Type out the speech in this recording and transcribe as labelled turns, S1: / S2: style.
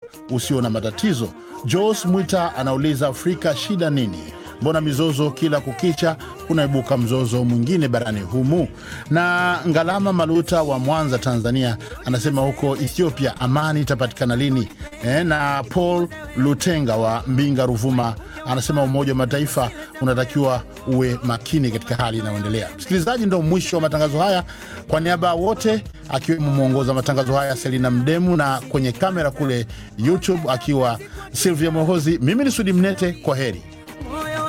S1: usio na matatizo. Jos Mwita anauliza Afrika shida nini? Mbona mizozo kila kukicha kunaibuka mzozo mwingine barani humu? Na Ngalama Maluta wa Mwanza, Tanzania, anasema huko Ethiopia amani itapatikana lini? E, na Paul Lutenga wa Mbinga, Ruvuma, anasema Umoja wa Mataifa unatakiwa uwe makini katika hali inayoendelea. Msikilizaji, ndo mwisho wa matangazo haya. Kwa niaba ya wote, akiwemo mwongoza matangazo haya Selina Mdemu, na kwenye kamera kule YouTube akiwa Silvia Mohozi, mimi ni Sudi Mnete, kwa heri.